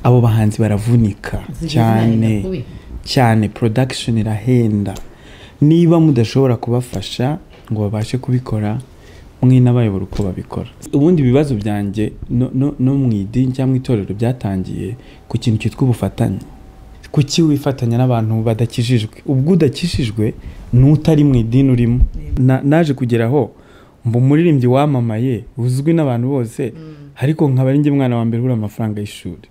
abo bahanzi baravunika cyane cyane production irahenda niba mudashobora kubafasha ngo babashe kubikora mwinabayobora uko babikora ubundi ibibazo byanjye no, no, no mu idini cyangwa itorero byatangiye ku kintu cyitwa ubufatanye kuki wifatanya n'abantu badakijijwe ubwo udakijijwe n'utari mu idini urimo Na- naje kugeraho mba umuririmbyi wamamaye uzwi n'abantu bose ariko nkaba ari njye mwana wa mbere ubura amafaranga y'ishuri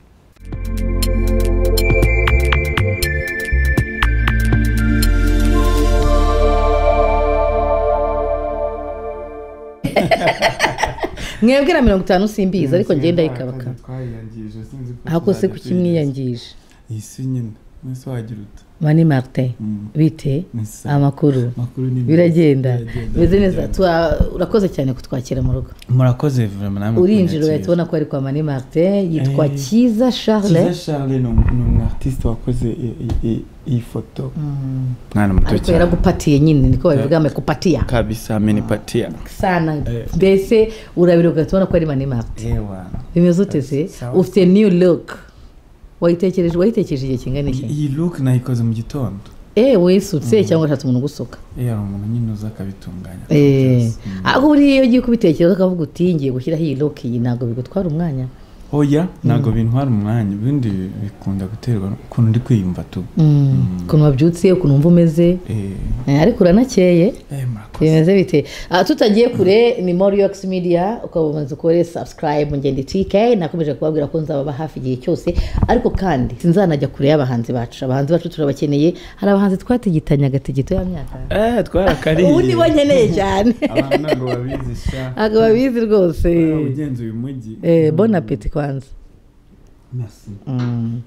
mwebwe na mirongo itanu simbizi ariko ngenda yikabaka twayiyangirije sinzi ko ako se kuki mwiyangije isi nyine mwese wagira uta mani marite Mm. bite Nisa. amakuru makuru ni meza. biragenda Biragenda, bimeze neza biragenda. Tura- urakoze cyane kutwakira mu rugo murakoze vraiment namwe urinjira kunyakira. uhita ubona ko ari kwa mani marite yitwa Eh. cyiza Kiza charles Charles ni umu- ni umuartiste wakoze i- i- i- iyi foto mwana muto ariko cyane yaragupatiye nyine niko babivuga amekupatiya kabisa amenipatia sana mbese urabira ugahita ubona ko ari mani marite yewa bimeze uteze Sawa. ufite new look wayitekereje wayitekereje igihe kingana iki iyi look nayikoze mu gitondo eh wisutse cyangwa washatse umuntu ugusuka yari umuntu nyine uza akabitunganya eh akabyazwa. Mm. aho buriya iyo ugiye kubitekereza ukavuga uti ngiye gushyiraho iyi look iyi ntabwo bigutwara umwanya oya ntabwo bintwara umwanya ibindi bikunda guterwa n'ukuntu ndi kwiyumva tu ukuntu wabyutse ukuntu wumva umeze eh eh, ariko uranakeye eh, murakoze bimeze bite Ah, tutagiye kure ni moriyox media ukaba umaze ukore subscribe ngende tk nakomeje kubabwira ko nzababa hafi igihe cyose ariko kandi sinzanajya kure y'abahanzi bacu abahanzi bacu turabakeneye hari abahanzi twatigitanye agatigito ya myaka eh twarakariye ubu nibo nkeneye cyane abantu ntabwo babizi sha ntabwo babizi rwose Nawe ugenza uyu mujyi Eh, bon appetit kwanza merci Mm.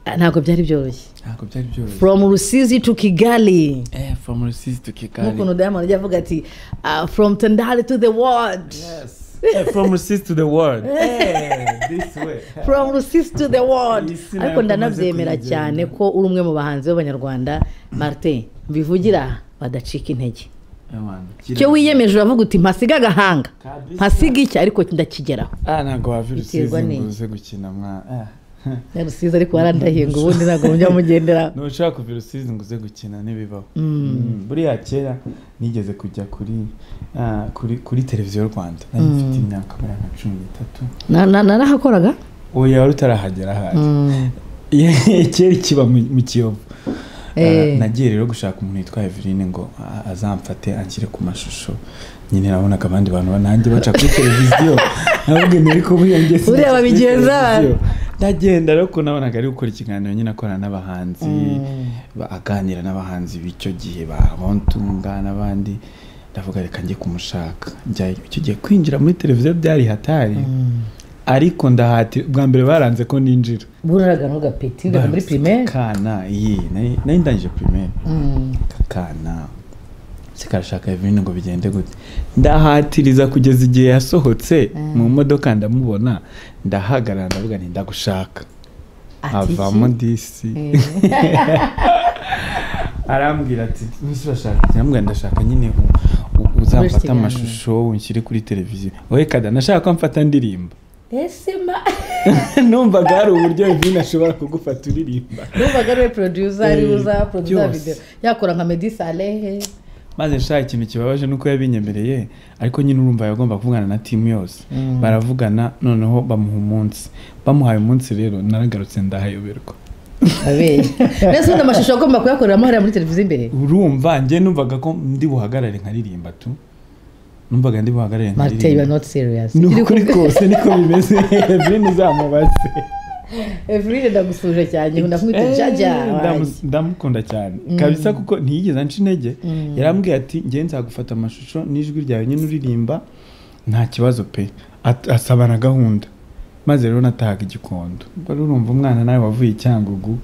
Ah, ntabwo byari byoroshye ntabwo byari byoroshye from rusizi to kigali eh from rusizi to kigali nk'ukuntu diamond ajya avuga ati ah, from tandale to the world Yes. Eh, from Rusizi to the world. Eh, this way. from rusizi to the world Isi nayo ariko akomeje ndanabyemera kuyigenda. cyane ko uri umwe mu bahanzi b'abanyarwanda martin mbivugira badacika intege Eh, man, icyo kira- wiyemeje uravuga uti mpasiga agahanga Kabisa. mpasiga iki ariko ndakigeraho Ah, ntabwo wava i Biterwa Rusizi ngo n'iki? uze gukina mwa. ah. Ya rusizi ariko warandahiye ngo ubundi ntabwo mujya mugendera Nushaka kuva i Rusizi ngo uze gukina ntibibaho. Mm, Buriya kera nigeze kujya kuri ah, kuri kuri televiziyo Rwanda. Nari mfite imyaka buriya nka cumi n'itatu. Na- na- narahakoraga Oya wari utarahagera ahari. Mm. kera kiba mu mu kiyovu Eh. Ah, nagiye rero gushaka umuntu witwa Eveline ngo a- azamfate anshyire ku mashusho nyine nabonaga abandi bantu ba- nanjye baca kuri televiziyo nabageni ariko buriya ngeze Buriya kuri babigenza televiziyo. ndagenda rero kuko nabonaga ari gukora ikiganiro nyine akorana n'abahanzi ba- aganira n'abahanzi b'icyo gihe ba Hontunga n'abandi ndavuga reka njye kumushaka njyayo icyo gihe kwinjira muri televiziyo byari hatari ariko ndahati bwa mbere baranze ko ninjira buraraga ntugapeti ndaga muri primaire kana iyi nari nari ndangije primaire Mm. kakana se karashaka ibintu ngo bigende gute ndahatiriza kugeza igihe yasohotse mu modoka ndamubona ndahagarara ndavuga nti ndagushaka Ati avamo iki? disi Eh. arambwira ati ese urashaka iki?" ndamubwira ndashaka nyine u- u- Kurusha uzamfata ikiganiro. amashusho unshyire kuri televiziyo wowe kada nashaka ko mfata ndirimba ese ma numvaga hari uburyo ibintu ashobora kugufata uririmba numvaga ariwe producer ariwe Eh, uza producer byose. video yakora nka Meddy Saleh maze nshaka ikintu kibabaje nuko yabinyemereye ariko nyine urumva yagomba kuvugana na timu yose baravugana noneho bamuha umunsi bamuhaye umunsi rero naragarutse ndahayoberwa abeye nese ubundi amashusho agomba kuyakoreramo hariya muri televiziyo imbere urumva njye numvaga ko ndi buhagarare nkaririmba tu numvaga ndi buhagarare marite you are nkaririmba not serious ni Iri ukuri kumwe- kose niko bimeze bene uzamubaze Evelyn ndagusuje cyane ndakumwita Eh, jaja ndamu- wanjye. ndamukunda cyane kabisa kuko ntiyigeze anca intege yarambwiye ati njye nzagufata amashusho n'ijwi ryawe nyine uririmba nta kibazo pe At- asaba na gahunda maze rero natahaga igikondo wari urumva umwana nawe wavuye i cyangugu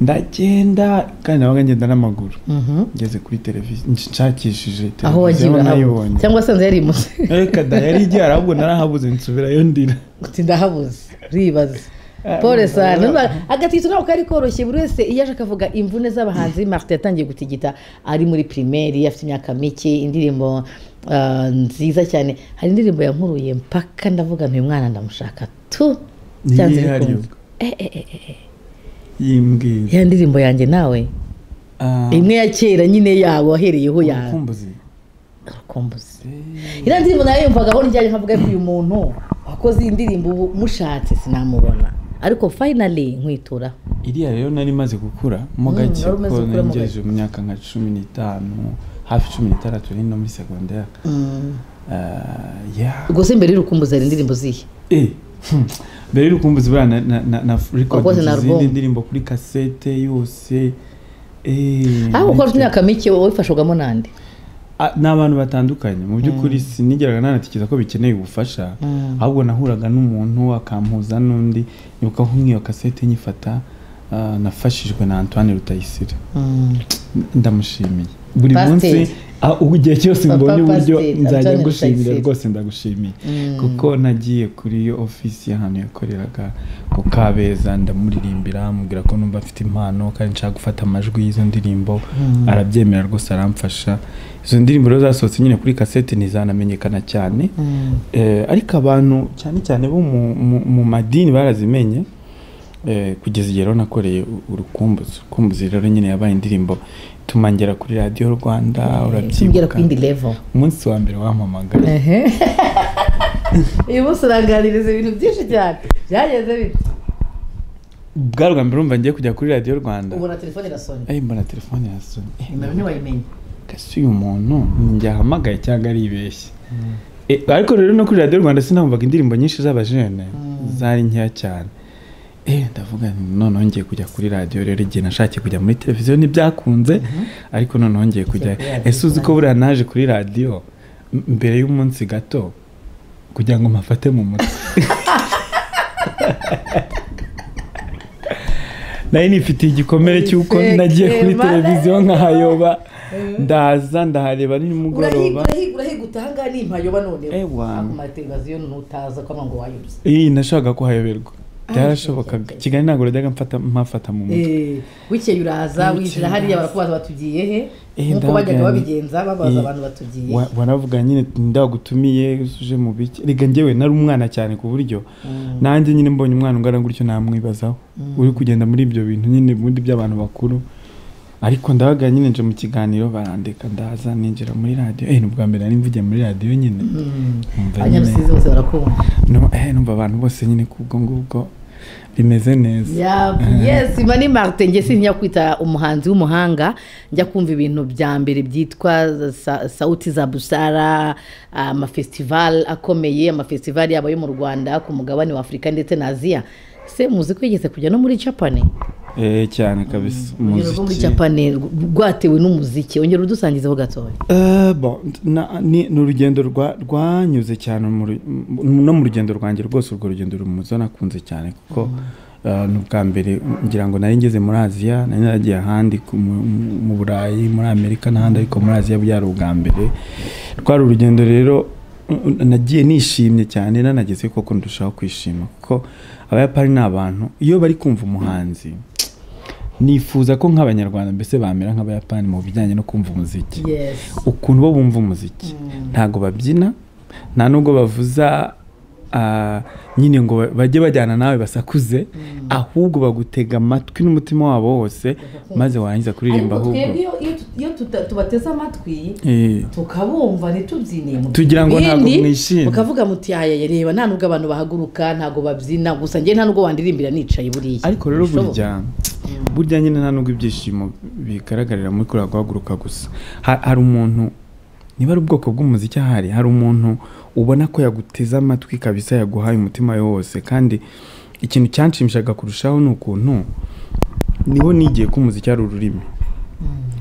ndagenda kandi nabaga ngenda n'amaguru Mhm. ngeze kuri televiziyo nshakishije aho wagiye televiziyo urahabuze nayibonye cyangwa sanze yarimutse reka da yari igiye ahubwo narahabuze nsubirayo ndira uti ndahabuze uribaza Ah, pole numva- sana agatito ntabwo kari koroshye buri wese iyo aje akavuga imvune z'abahanzi marite yatangiye gutigita ari muri pirimeri afite imyaka mike indirimbo ah, nziza cyane hari indirimbo yankuruye mpaka ndavuga ntuyu mwana ndamushaka tu byanze Ntiyihariye bikunze ubwo. yimbwira ya ndirimbo yanjye nawe imwe ya kera nyine yawe wahereyeho yawe urukumbuzi urukumbuzi iriya ndirimbo nayo yumvagaho nijyanye nkavuga ko uyu muntu wakoze iyi ndirimbo ubu mushatse sinamubona ariko fayinali nkwitura iriya rero nari maze gukura mo Mm, gake wari umaze kuko gukura mo ngejeje mu myaka nka cumi n'itanu hafi cumi n'itandatu n'ino muri segonderi yeah. rwose mbere y'urukumbuzi hari indirimbo zihe Eh, hmm, mbere y'urukumbuzi buriya na- na- na- na Wakoze rekodingi na izindi album. ndirimbo kuri kasete yose Eh, aho ukora nitwe- imyaka mike wifashwagamo nande Ah, ni abantu batandukanye mu by'ukuri sinigeraga nanatekereza ko bikeneye ubufasha ahubwo nahuraga n'umuntu akampuza n'undi nibuka nko nk'iyo kasete nyifata ah, nafashijwe na antoine rutayisire ndamushimiye buri Pasiteri. munsi ah, ubu igihe cyose Papa mbonye uburyo Pasiteri, nzajya Antoine ngushimira Rutayisire. rwose ndagushimiye kuko nagiye kuri iyo ofisi y'ahantu yakoreraga ku kabeza ndamuririmbira mubwira ko numva afite impano kandi nshaka gufata amajwi y'izo ndirimbo arabyemera rwose aramfasha izo ndirimbo rero zasohotse nyine kuri kasete ntizanamenyekana cyane Eh, ariko abantu cyane cyane bo mu- mu- mu madini barazimenye Eh, kugeza igihe rero nakoreye u- urukumbuzi urukumbuzi rero nyine yabaye indirimbo ituma ngera kuri radiyo rwanda tugera urabyibuka ku yindi level umunsi wa mbere wampamagara uyu munsi uranganiriza ibintu byinshi cyane byageze bite bwa bwa mbere urumva ngiye kujya kuri radiyo rwanda ubona telefone irasonye ayi mbona telefone yasonye nimero ntiwayimenye kasi uyu muntu njyahamagaye cyangwa aribeshye Eh, ariko rero no kuri radiyo rwanda sinamvaga indirimbo nyinshi z'abajene zari nkeya cyane Eh, ndavuga nti noneho ngiye kujya kuri radiyo rero igihe nashakiye kujya muri televiziyo ntibyakunze ariko noneho ngiye kujya kuri radiyo ese uzi ko buriya naje kuri radiyo m- mbere y'umunsi gato kugira ngo mpafate mu mutwe nari nifitiye igikomere cy'uko nagiye kuri Ifeke, televiziyo nkahayoba ndaza ndahareba ni nimugoroba urahigura utaha ngaha ni impayoba noneho Ewa. Ariko mu mateleviziyo nutaza kuba ngo wayubuze iyi nashakaga ko hayoberwa byarashobokaga kigali ntabwo najyaga mfata mpafata mu mutwe bukeye uraza winjira hariya barakubaza batugiye he nk'uko bajyaga babigenza babaza Eh, abantu batugiye wa- waravuga nyine ndagutumiye uje mu biki reka njyewe nari umwana cyane ku buryo nanjye nyine mbonye umwana ungana gutyo namwibazaho uri kugenda muri ibyo bintu nyine ubundi by'abantu bakuru ariko ndabaga nyine nje mu kiganiro barandeka ndaza ninjira muri radiyo eh ni ubwa mbere nari mvugiye muri radiyo nyine Numva nyine- abanyarusizi bose barakumva no- eh, numva abantu bose nyine kubwo ngubwo bimeze neza Yap, yes mani marite njye sinjya kwita umuhanzi w'umuhanga njya kumva ibintu bya mbere byitwa sa- sauti za busara amafestivali akomeye amafestivali yaba ayo mu rwanda ku mugabane wa afurika ndetse na aziya se muzi ko yigeze kujya no muri japani eh cyane kabisa urugero rwo muri umuziki japani rw- rwatewe n'umuziki ongera udusangizeho gatoya Eh, bon, na- ni ni urugendo rwa- rwanyuze cyane mu ru- mu- no mu rugendo rwanjye rwose urwo rugendo rumuzo nakunze cyane kuko eh, ni ubwa mbere ngira ngo nari ngeze muri aziya nari naragiye ahandi ku- mu- mu- mu burayi muri amerika n'ahandi ariko muri aziya byari ubwa mbere rwari urugendo rero mm, nagiye nishimye cyane nanageze koko ndushaho kwishima kuko abayapani ni abantu iyo bari kumva umuhanzi nifuza ko nk'abanyarwanda mbese bamera nk'abayapani mu bijyanye no kumva umuziki yes ukuntu bo bumva umuziki ntabwo babyina nta nubwo bavuza ah, nyine ngo ba- bajye bajyana nawe basakuze ahubwo bagutega amatwi n'umutima wabo wose maze warangiza kuririmba ariko ahubwo twebwe iyo- iyo tut- iyo tuta- tubateze amatwi Eh, tukabumva ntitubyiniye mu Tugira ngo ntabwo bindi, mwishimye. mukavuga muti ayaya reba nta nubwo abantu bahaguruka ntabwo babyina gusa njye nta nubwo wandirimbira nicaye buriya ariko rero Bishoboka. burya burya nyine nta nubwo ibyishimo bigaragarira muri kuriya guhaguruka gusa Ha- hari umuntu niba ari ubwoko bw'umuziki ahari hari umuntu ubona ko yaguteze amatwi kabisa yaguhaye umutima we wose kandi ikintu cyanshimishaga kurushaho ni ukuntu niho nigiye ko umuziki ari ururimi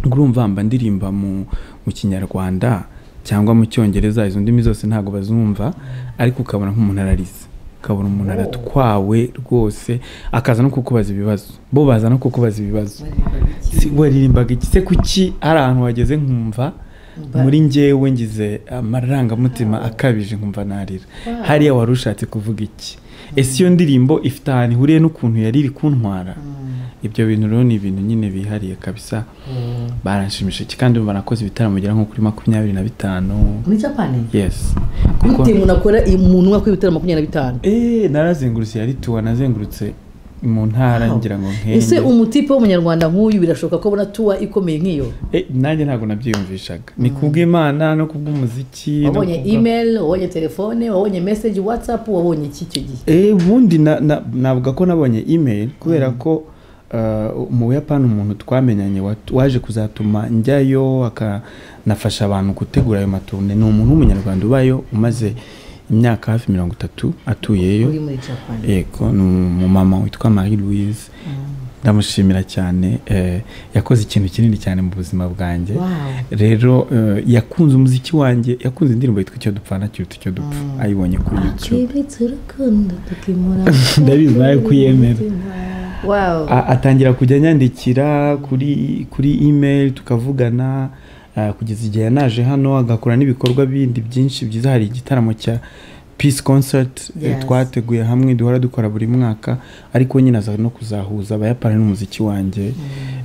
urumva mba ndirimba mu mu kinyarwanda cyangwa mu cyongereza izo ndimi zose ntabwo bazumva ariko ukabona nk'umuntu ararize ukabona umuntu aratwawe rwose akaza no kukubaza ibibazo bo baza no kukubaza ibibazo Si- waririmbaga iki se kuki hari ahantu wageze nkumva muri ngewe ngize amarangamutima akabije nkumva narira hariya wari ushatse kuvuga iki ese iyo ndirimbo ifite ahantu ihuriye n'ukuntu yari iri kuntwara ibyo bintu rero ni ibintu nyine bihariye kabisa baranshimishije kandi ubu banakoze ibitaramo bigera nko kuri makumyabiri na bitanu muri japani yesi bitewe umuntu akora umuntu umwe akora ibitaro makumyabiri na bitanu Eh, narazengurutse yari tuwa nazengurutse mu ntara ngira ngo ese nkenge umutipe w'umunyarwanda nk'uyu birashoboka ko abona tuwa ikomeye nk'iyo Eh, nanjye ntabwo nabyiyumvishaga ni kubw'imana no kubw'umuziki no wabonye kubwa- email wabonye telefone wabonye message whatsapp wabonye iki icyo gihe Eh, ubundi na- na- navuga ko nabonye email kubera ko uh, mu buyapani umuntu twamenyanye wat- waje kuzatuma njyayo akanafasha abantu gutegura ayo matunda ni umuntu w'umunyarwanda ubayo umaze imyaka hafi mirongo itatu atuyeyo uri muri japan yego ni umumama witwa marie louise ndamushimira cyane eh, yakoze ikintu kinini cyane mu buzima bwanjye wow rero eh, yakunze umuziki wanjye yakunze indirimbo yitwa icyo dupfana kiruta icyo dupfa ayibonye kuri youtube twibitse urukundo tukimura Ndabizi nawe kuyemera. wow A- atangira kujya anyandikira kuri kuri email tukavugana ah, kugeza igihe yanaje hano agakora n'ibikorwa bindi byinshi byiza hari igitaramo cya peace concert eh, Yes. twateguye hamwe duhora dukora buri mwaka ariko nyine aza no kuzahuza abayapani n'umuziki wanjye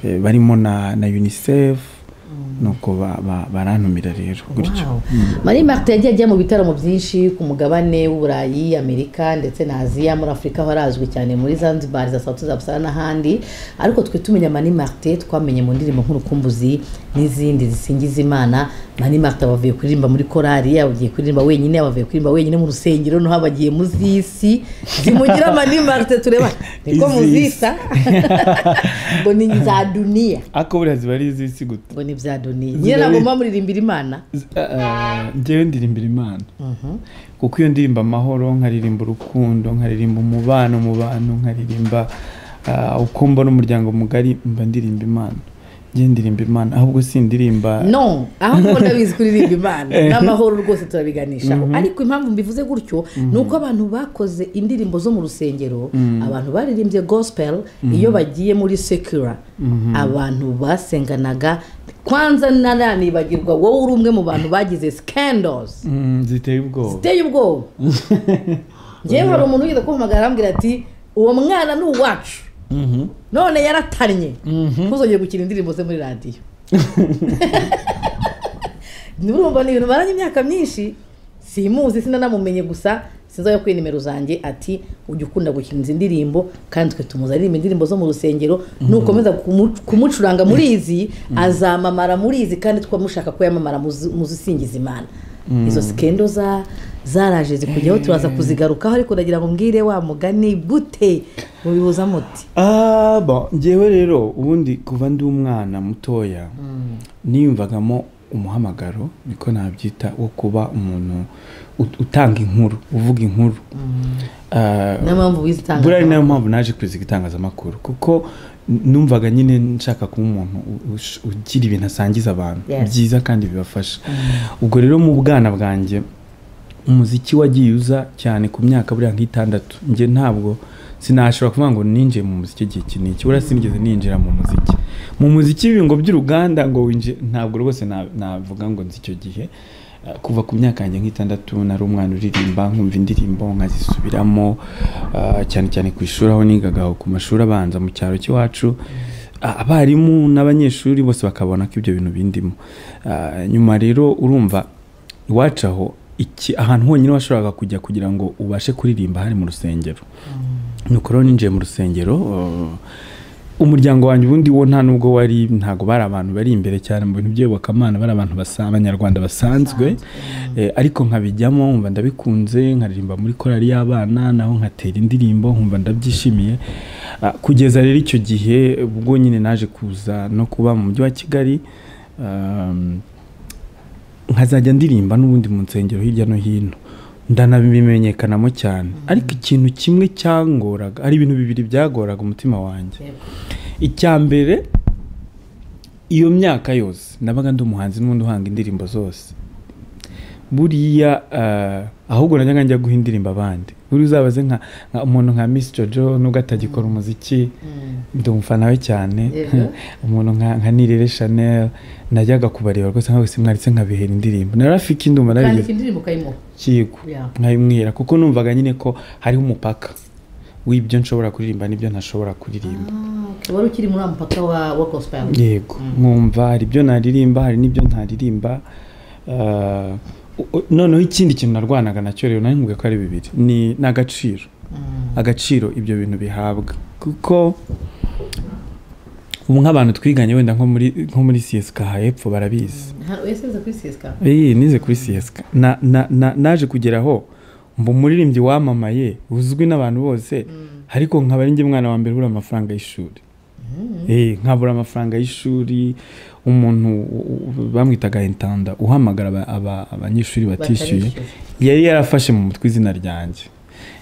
eh, barimo na na unicef nuko ba- ba- barantumira rero gutyo Wow. Marie Martin yagiye ajya mu bitaramo byinshi ku mugabane w'Uburayi, Amerika ndetse na Aziya muri Afurika aho arazwi cyane muri Zanzibar za Sauti za Busara n'ahandi ariko twe tumenya Mani Martin twamenye mu ndirimbo nk'urukumbuzi n'izindi zisingiza Imana Mani Martin bavuye kuririmba muri korali yaba agiye kuririmba wenyine yaba avuye kuririmba wenyine mu rusengero no habagiye mu zisi zimugira Mani Martin tureba niko Izisi. muzita ngo ni za duniya ariko buriya ziba ari iz'isi guta ngo ni bya duniya nyine ntabwo muba muririmbira Imana njyewe ndirimbira imana kuko iyo ndirimba amahoro nkaririmba urukundo nkaririmba umubano mu bantu nkaririmba ah, uko mbona umuryango mugari mba ndirimba imana njyewe ndirimba imana ahubwo sindirimba no ahubwo ndabizi kuririmba imana n'amahoro rwose turabiganishaho ariko impamvu mbivuze gutyo ni uko abantu bakoze indirimbo zo mu rusengero abantu baririmbye gospel iyo bagiye muri sekura abantu basenganaga kwanza naranibagirwa wowe uri umwe mu bantu bagize scandals Mm, ziteye ubwoba ziteye ubwoba ngewe hari umuntu wigeze kumpamagara arambwira ati uwo mwana ni uwacu Mhm. none yaratannye ntuzongere gukina indirimbo ze muri radiyo nurumva ni ibintu maranye imyaka myinshi simuzi sinanamumenye gusa sinzayo kuri nimero zanjye ati ujya ukunda gukina izi ndirimbo kandi twe tumuzi aririmba indirimbo zo mu rusengero nukomeza kumu- kumucuranga muri izi azamamara muri izi kandi twamushaka ko yamamara muzi- muzisingiza imana izo sikendo za zaraje zikujyaho turaza kuzigarukaho ariko ndagira ngo mbwire wa mugani gute mubihuza muti Ah, bon, njyewe rero ubundi kuva ndi umwana mutoya niyumvagamo umuhamagaro niko nabyita wo kuba umuntu ut- utanga inkuru uvuga inkuru Ah, niyo mpamvu wize buriya ari itangazamakuru nayo mpamvu naje kwiziga itangazamakuru kuko numvaga nyine nshaka kuba umuntu u- ush- ugira ibintu asangiza abantu Yes. byiza kandi bibafasha ubwo rero mu bwana bwanjye umuziki wagiye uza cyane ku myaka buriya nk'itandatu njye ntabwo sinashobora kuvuga ngo ninjiye mu muziki igihe iki n'iki buriya sinigeze ninjira mu muziki mu muziki w'ibingo by'uruganda ngo winjire ntabwo rwose na- navuga ngo nzi icyo gihe Uh, kuva ku myaka yanjye nk'itandatu nari umwana uririmba nkumva indirimbo nkazisubiramo uh, cyane cyane ku ishuri aho nigaga aho ku mashuri abanza mu cyaro cy'iwacu Ah, abarimu n'abanyeshuri bose bakabona ko ibyo bintu bindimo Ah, nyuma rero urumva iwacu aho iki ahantu honyine washoboraga kujya kugira ngo ubashe kuririmba hari mu rusengero nuko rero ninjiye mu rusengero uh, umuryango wanjye ubundi wo nta nubwo wari ntabwo bari abantu bari imbere cyane mu bintu by'iyobokamana bari abantu basa- abanyarwanda basanzwe Eh, ariko nkabijyamo nkumva ndabikunze nkaririmba muri korali y'abana naho nkatera indirimbo nkumva ndabyishimiye Ah, kugeza rero icyo gihe ubwo nyine naje kuza no kuba mu mujyi wa kigali um, nkazajya ndirimba n'ubundi mu nsengero hirya no hino ndanabimenyekanamo cyane ariko ikintu kimwe cyangoraga ari ibintu bibiri byagoraga umutima wanjye icya mbere iyo myaka yose nabaga ndi umuhanzi n'ubundi uhanga indirimbo zose buriya ah, ahubwo najyaga njya guha indirimbo abandi buriya uzabaze nka nka umuntu nka misi jojo nubwo atagikora umuziki ndi umufana we cyane Yego. umuntu nka nka nirere chanel najyaga kubareba rwose nkawe simwaritse nkabihera indirimbo narafike indumva kandika nari indirimbo ukayimuha kigo Yeah. nkabimwira kuko numvaga nyine ko hariho umupaka w'ibyo nshobora kuririmba n'ibyo ntashobora kuririmba Ah, wari ukiri muri wa mupaka wa wa gospel yego nkumva hari ibyo naririmba hari n'ibyo ntaririmba Ah, u- u- noneho ikindi kintu narwanaga nacyo rero nari nkubwiye ko ari bibiri ni ni agaciro agaciro ibyo bintu bihabwa kuko ubu nk'abantu twiganye wenda nko muri nko muri siyesika hepfo barabizi wese uza kuri siyesika iyi nize kuri siyesika na na- na- naje kugeraho mba umuririmbyi wamamaye uzwi n'abantu bose ariko nkaba ari njye mwana wa mbere ubura amafaranga y'ishuri Eh, nkabura amafaranga y'ishuri umuntu u- u- bamwitaga intanda uhamagara aba- aba- abanyeshuri batishyuye yari yarafashe mu mutwe izina ryanjye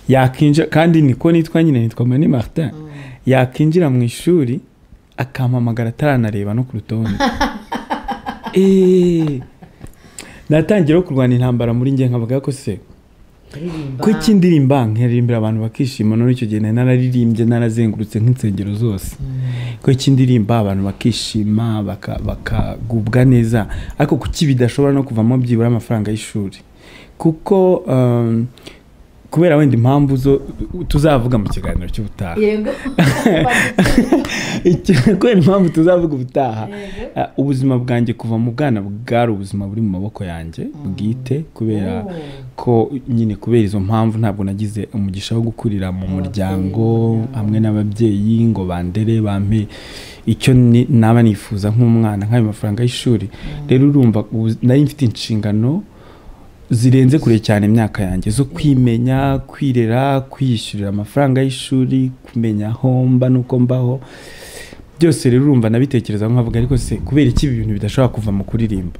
yakinjira kandi niko nitwa nyine nitwa mani martin yakinjira mu ishuri akampamagara ataranareba no ku rutonde Eh, natangira no kurwana intambara muri njye nkavuga ko se aririmba ko indirimba nkaririmba abantu bakishima none icyo gihe nari nararirimbye narazengurutse nk'insengero zose ko indirimba abantu bakishima baka- bakagubwa neza ariko kuki bidashobora no kuvamo byibura amafaranga y'ishuri kuko um, kubera wenda impamvu zo tuzavuga mu kiganiro cy'ubutaha yego Icyo- kubera impamvu tuzavuga ubutaha Yego. Ah, ubuzima bwanjye kuva mu bwana bwari ubuzima buri mu maboko yanjye bwite kubera Oh. ko nyine kubera izo mpamvu ntabwo nagize umugisha wo gukurira mu muryango hamwe n'ababyeyi ngo bandere bampe icyo ni- naba nifuza nk'umwana nk'ayo mafaranga y'ishuri rero urumva ubu- nari mfite inshingano zirenze kure cyane imyaka yanjye zo kwimenya kwirera kwiyishyurira amafaranga y'ishuri kumenya aho mba n'uko mbaho byose rero urumva nabitekereza nkavuga ariko se kubera iki ibi bintu bidashobora kuva mu kuririmba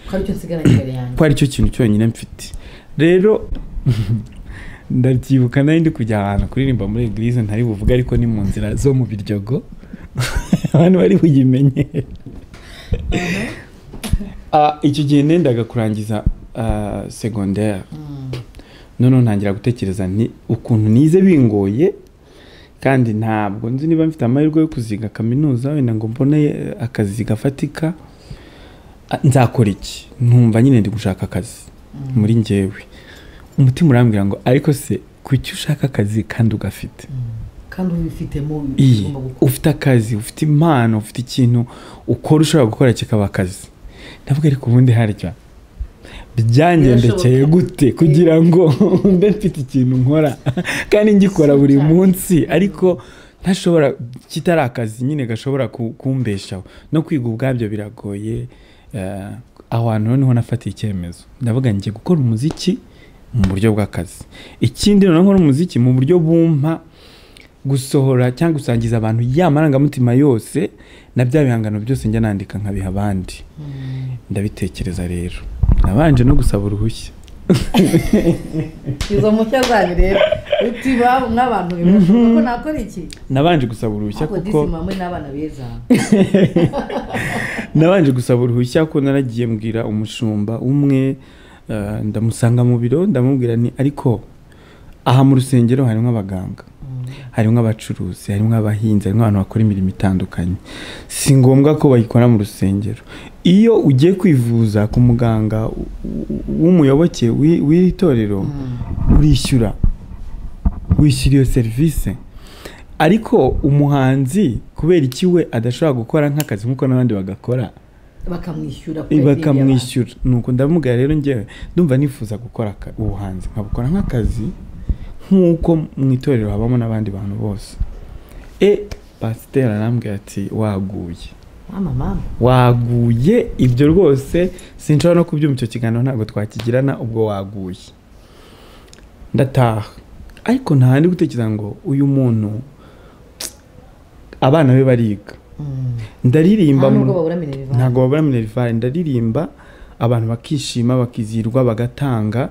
ko aricyo nsigaranye imbere yanjye ko aricyo kintu cyonyine mfite rero ndabyibuka nari ndi kujya ahantu kuririmba muri eglise ntari buvuge ariko ni mu nzira zo mu biryogo abantu bari buyimenyere Ah, icyo gihe nendaga kurangiza ah, segondere Mm. noneho ntangira gutekereza nti ukuntu nize bingoye kandi ntabwo nzi niba mfite amahirwe yo kuziga kaminuza wenda ngo mbone eh, akazi gafatika ah, nzakora iki ntumva nyine ndi gushaka akazi muri njyewe umutima urambwira ngo ariko se kuki ushaka akazi kandi ugafite kandi ubifitemo iyi ugomba gukora ufite akazi ufite impano ufite ikintu ukora ushobora gukora kikaba akazi ndavuga ariko ubundi harya byangendekeye Birashoboka. gute kugira ngo mbe mfite ikintu nkora kandi ngikora buri Sometimes. munsi ariko ntashobora kitari akazi nyine gashobora ku- kumbeshaho no kwiga ubwabyo biragoye eh, aho hantu noneho nafatiye icyemezo ndavuga njye gukora umuziki mu buryo bw'akazi ikindi noneho nkora umuziki mu buryo bumpa gusohora cyangwa gusangiza abantu ya marangamutima yose na bya bihangano byose njya nandika nkabiha abandi ndabitekereza rero nabanje no gusaba uruhushya izo mushya zanyu rero utiba nk'abantu bivuga ko nakora iki nabanje gusaba uruhushya ariko kuko disi mama we n'abana beza nabanje gusaba uruhushya ko naragiye mbwira umushumba umwe eh, ndamusanga mu biro ndamubwira ni ariko aha mu rusengero harimo abaganga harimo abacuruzi harimo abahinzi harimo abantu bakora imirimo itandukanye si ngombwa ko bayikora mu rusengero iyo ugiye kwivuza ku muganga w- w- w'umuyoboke w'i- w'iri torero urishyura wishyura iyo serivisi ariko umuhanzi kubera iki we adashobora gukora nk'akazi nk'uko n'abandi bagakora bakamwishyura ko yaririmbye bakamwishyura nuko ndamubwira rero njyewe ndumva nifuza gukora aka- ubuhanzi nkabukora nk'akazi nk'uko mu itorero habamo n'abandi bantu bose e pasiteri arambwira ati waguye abantu. mama mama waguye ibyo rwose sinshobora no kubyumva icyo kiganiro ntabwo twakigirana ubwo waguye ndataha ariko nta handi gutekereza ngo uyu muntu abana be bariga Mm. ndaririmba nta mu- nubwo babura minerivare ntabwo babura minerivare ndaririmba abantu bakishima bakizihirwa bagatanga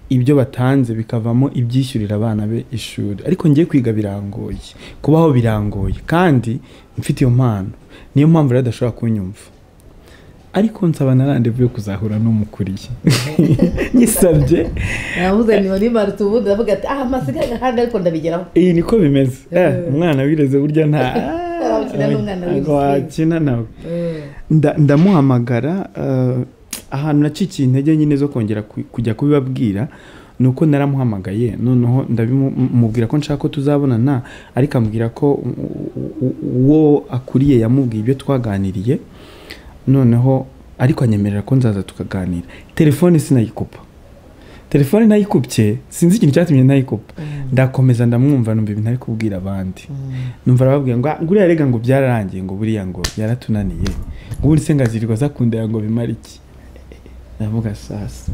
ibyo batanze bikavamo ibyishyurira abana be ishuri ariko ngiye kwiga birangoye kubaho birangoye kandi mfite iyo mpano niyo mpamvu rero adashobora kunyumva ariko nsaba na randevu yo kuzahura n'umukuriye nyisabye navuze ni wari marutse ubundi ndavuga ati ah masigaye agahanda ariko ndabigeraho iyi niko bimeze Eh, umwana wireze burya nta Wakina n'umwana wireze. wakina nawe Eh. nda- ndamuhamagara eh, ahantu nacikiye intege nyine zo kongera ku- kujya kubibabwira ni uko naramuhamagaye noneho ndabimubwira ko nshaka ko tuzabonana ariko ambwira ko u- u- u- uwo akuriye yamubwiye ibyo twaganiriye noneho ariko anyemerera ko nzaza tukaganira telefone sinayikupa telefone nayikubye sinzi ikintu cyatumye nayikuba ndakomeza ndamwumva numva ibintu ari kubwira abandi numva arababwira ngo "Ah, nguriya rega ngo byararangiye ngo buriya ngo yaratunaniye ngo ubundi se ngazirirwa zakundaya ngo bimare iki ndavuga sasa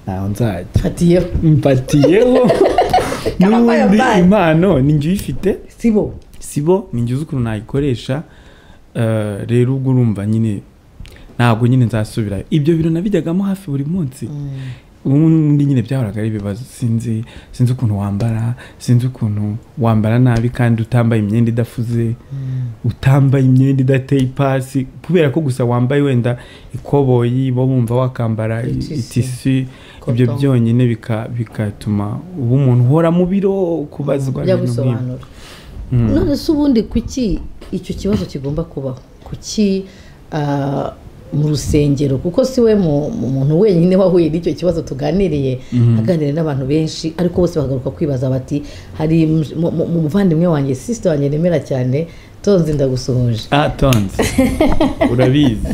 ntaho nzajya fatiyeho mpatiyeho Kababaye n'ubundi mbaye. impano ni njye uyifite sibo sibo ni njye uzi ukuntu nayikoresha eh, rero ubwo urumva nyine ntabwo nyine nzasubirayo ibyo biro nabijyagamo hafi buri munsi ubundi nyine byahoraga ari ibibazo sinzi sinzi ukuntu wambara sinzi ukuntu wambara nabi kandi utambaye imyenda idafuze utambaye imyenda idateye ipasi kubera ko gusa wambaye wenda ikoboyi bo bumva wakambara i- Itisi. itisi ibyo Cotton. byonyine bika- bigatuma uba umuntu uhora mu biro kubazwa bijya ibintu nk'ibyo. gusobanura none se ubundi kuki icyo kibazo kigomba kubaho kuki ah, mu rusengero kuko si we mu- mu muntu wenyine wahuye n'icyo kibazo tuganiriye aganira n'abantu benshi ariko bose bagaruka kwibaza bati hari mu- mu- mu- mu muvandimwe wanjye sisita wanjye nemera cyane tonzi ndagusuhuje Ah, tonzi urabizi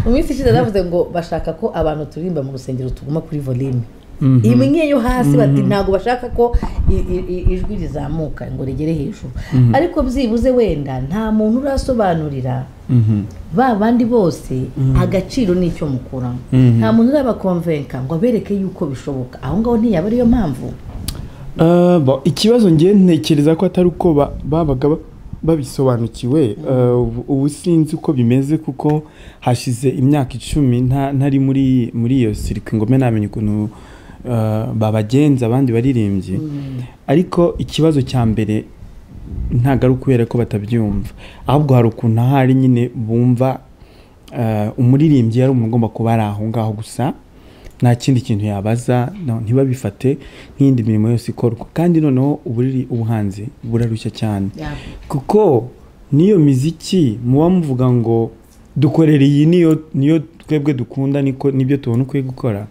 mu minsi ishize navuze ngo bashaka ko abantu turirimba mu rusengero tuguma kuri volume Mhm. imwe yo hasi bati ntabwo bashaka ko i- i- i- ijwi rizamuka ngo rigere hejuru ariko byibuze wenda nta muntu urasobanurira Mhm. ba bandi bose agaciro n'icyo mukuramo Mhm. nta muntu urabakonvenka ngo abereke yuko bishoboka aho ngaho ntiyaba ariyo mpamvu Ah, bo, ikibazo ngiye ntekereza ko atari uko ba- babaga ba- babisobanukiwe Ah, ubu- ubu sinzi uko bimeze kuko hashize imyaka icumi nta- ntari muri muri iyo sirikwi ngome namenye ukuntu ah, babagenza abandi baririmbyi ariko ikibazo cya mbere ntabwo ari ukubera ko batabyumva ahubwo hari ukuntu ahari nyine bumva eh, umuririmbyi yari umuntu ugomba kuba ari aho ngaho gusa nta kindi kintu yabaza no- ntibabifate nk'iyindi mirimo yose ikorwa kandi noneho uburiri ubuhanzi burarushya cyane kuko n'iyo miziki muba muvuga ngo dukorere iyi niyo niyo twebwe dukunda niko nibyo tubona ukwiye gukora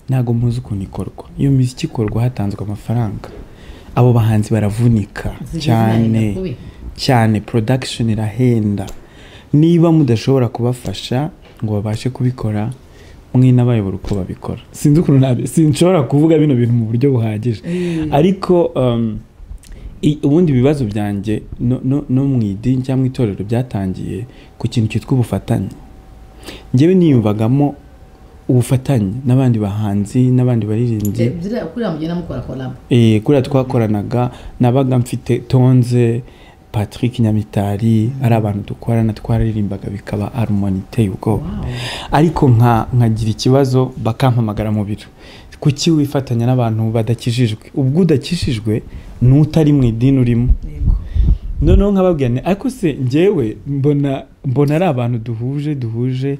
ntabwo muzi ukuntu ikorwa iyo miziki ikorwa hatanzwe amafaranga abo bahanzi baravunika cyane cyane production irahenda niba mudashobora kubafasha ngo babashe kubikora mwinabayobora uko babikora sinzi ukuntu nabi- sinshobora kuvuga bino bintu mu buryo buhagije ariko um, i- ubundi ibibazo byanjye no, no, no mu idini cyangwa mu itorero byatangiye ku kintu cyitwa ubufatanye njyewe niyumvagamo ubufatanye n'abandi bahanzi n'abandi baririmbyi kuriya mugenda mukora korabo Eh, kuriya twakoranaga nabaga mfite tonze patrick nyamitari ari abantu dukorana twaririmbaga bikaba harumoni iteye ubwoba ariko nka nkagira ikibazo bakampamagara mu biro kuki wifatanya n'abantu badakijijwe ubwo udakijijwe n'utari mu idini urimo noneho nkababwira nti ariko se njyewe mbona mbona ari abantu duhuje duhuje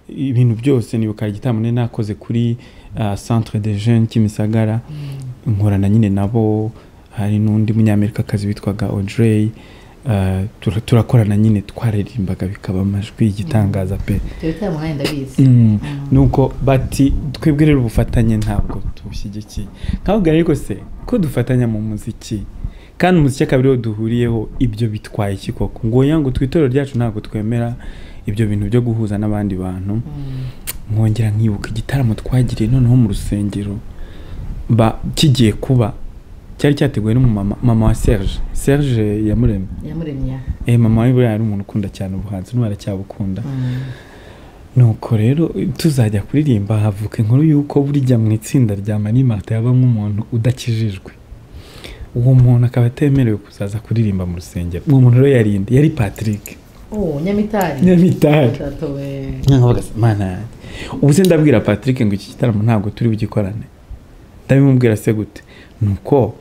ibintu byose nibuka igitambo nari nakoze kuri ah, centre de jeune kimisagara nkorana nyine nabo hari n'undi munyamerikakazi witwaga audrey ah, tura- turakorana nyine twaririmbaga bikaba amajwi igitangaza pe ibyo bitaramo nanjye ndabizi Mm. nuko bati twebwe rero ubufatanye ntabwo tubushyigikiye nkababwira ariko se ko dufatanya mu muziki kandi umuziki akaba ariwo duhuriyeho ibyo bitwaye iki koko ngo oya ngo tw'itorero ryacu ntabwo twemera ibyo bintu byo guhuza n'abandi bantu nkongera nkibuka igitaramo twagiriye noneho mu rusengero ba kigiye kuba cyari cyateguwe n'umumama mama wa serge serge yamuremye yamuremye eh mama we buriya yari umuntu ukunda cyane ubuhanzi n'ubu aracyabukunda nuko rero tuzajya kuririmba havuka inkuru y'uko burya mu itsinda rya mani marita yabamo umuntu udakijijwe uwo muntu akaba atemerewe kuzaza kuririmba mu rusengero uwo muntu rero yarinde yari patrick oh nyamitari nyamitari Tatowe. nkavuga se, mana yanjye ubu se ndabwira patrick ngo iki gitaramo ntabwo turi bugikorane ndabimubwira se gute nuko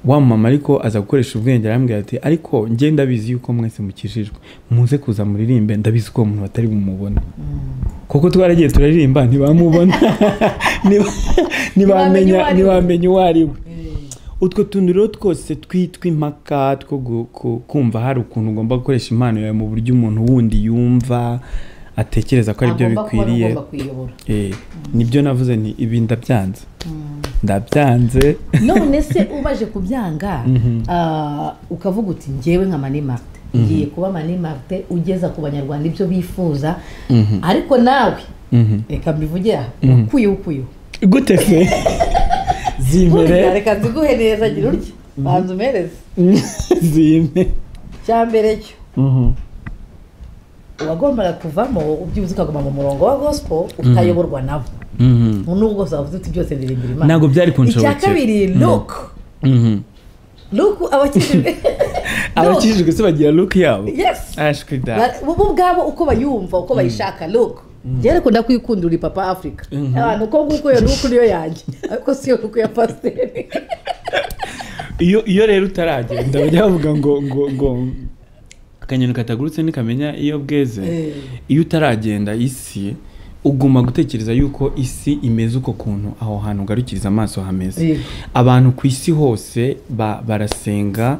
wa mama ariko aza gukoresha ubwenge arambwira ati ariko njye ndabizi yuko mwese mukijijwe muze kuza muririmbe ndabizi ko uwo muntu batari bumubona kuko twaragiye turaririmba ntibamubona Ntiba- Ntibamenya ntibamenya uwo ari we. ntibamenya uwo ari we Mm. utwo tuntu rero twose twitwa impaka two gu- ku- kumva hari ukuntu ugomba gukoresha impano yawe mu buryo umuntu wundi yumva atekereza ko ari byo Agomba kuba bikwiriye agomba kuyobora Eh, nibyo navuze nti ibi ndabyanze ndabyanze none se ubaje kubyanga ah, ukavuga uti njyewe nka mani marite ngiye kuba mani marite ugeza ku banyarwanda ibyo bifuza ariko nawe Mhm. reka mbivugire aha ukuyeho ukuyeho gute se zimere reka nziguhe neza gira urya banza umereze zime cyambere cyo Mhm. uwagombaga kuvamo ubyibuze ukaguma mu murongo wa gospel utayoborwa nabo Mhm. nubwo gusa wavuze uti byose ndirimbira imana ntabwo byari icya kunshobokera kabiri luke Mhm. luke abakijijwe Luke. abakijijwe se bagira look yabo yes ashwi da Ba- bo bo ubwabo uko bayumva uko bayishaka luke njyewe nakunda kuyikundura ipapa afurika abantu uko nguko iyo luke niyo yanjye ariko si iyo luke ya pasiteri iyo iyo rero utaragenda bajya bavuga ngo ngo ngo akanyoni katagurutse ntikamenya iyo bweze Eh. iyo utaragenda isi uguma gutekereza yuko isi imeze uko kuntu aho hantu ugarukiriza amaso hameze Yego. abantu ku isi hose ba- barasenga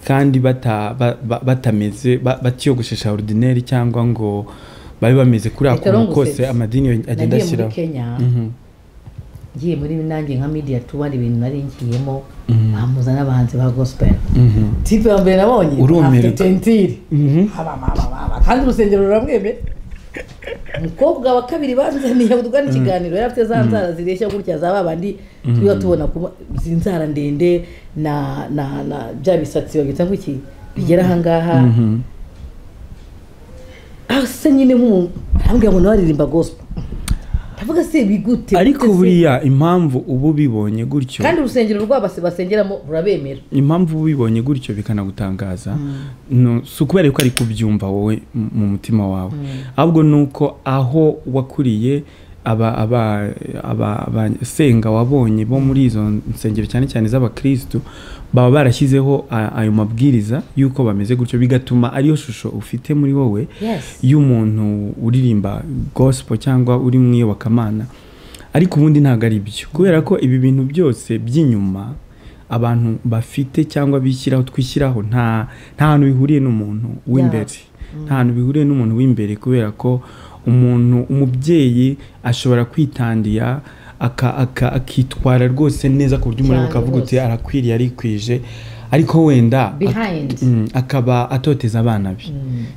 kandi bata- ba- ba- batameze ba- batiyogoshesha orudineri cyangwa ngo babe bameze kuri Reka ako kose nongusetse. amadini agenda nagiye muri ashyiraho kenya Mhm. ngiye muri nanjye nka media tuba ibintu nari ngiyemo bamuza n'abahanzi ba gospel Mhm. tipe ya mbere nabonye Urumirwa. afite tentire Mhm. Abababababa. kandi urusengero ruramwemera umukobwa wa kabiri banzaniye tugana ikiganiro yari afite za nzara zireshya gutya za babandi tuba tubona ku inzara ndende na na na bya bisatsi babita nk'iki bigera ahangaha Mhm. asa nyine nk'umuntu arambwira ngo nawe aririmba gospel ndavuga se bigute ariko Ese- buriya impamvu uba ubibonye gutyo kandi urusengero rwabo basengeramo rurabemera impamvu uba ubibonye gutyo bikanagutangaza no- si ukubera ko ari kubyumva wowe m- mu mutima wawe ahubwo ni uko aho wakuriye aba- aba- aba- abasenga wabonye bo muri izo nsengero cyane cyane z'abakirisitu baba barashyizeho a- ayo mabwiriza y'uko bameze gutyo bigatuma ariyo shusho ufite muri wowe Yes. y'umuntu uririmba gospel cyangwa uri mu iyobokamana ariko ubundi ntabwo ari byo kubera ko ibi bintu byose by'inyuma abantu bafite cyangwa bishyiraho twishyiraho nta nta hantu bihuriye n'umuntu w'imbere nta hantu bihuriye n'umuntu w'imbere kubera ko umuntu umubyeyi ashobora kwitandira aka- aka- akitwara rwose neza ku buryo umurimo Cyane ukavuga uti rwose. arakwiriye arikwije ariko wenda ak- Behind. Mm, akaba atoteza abana be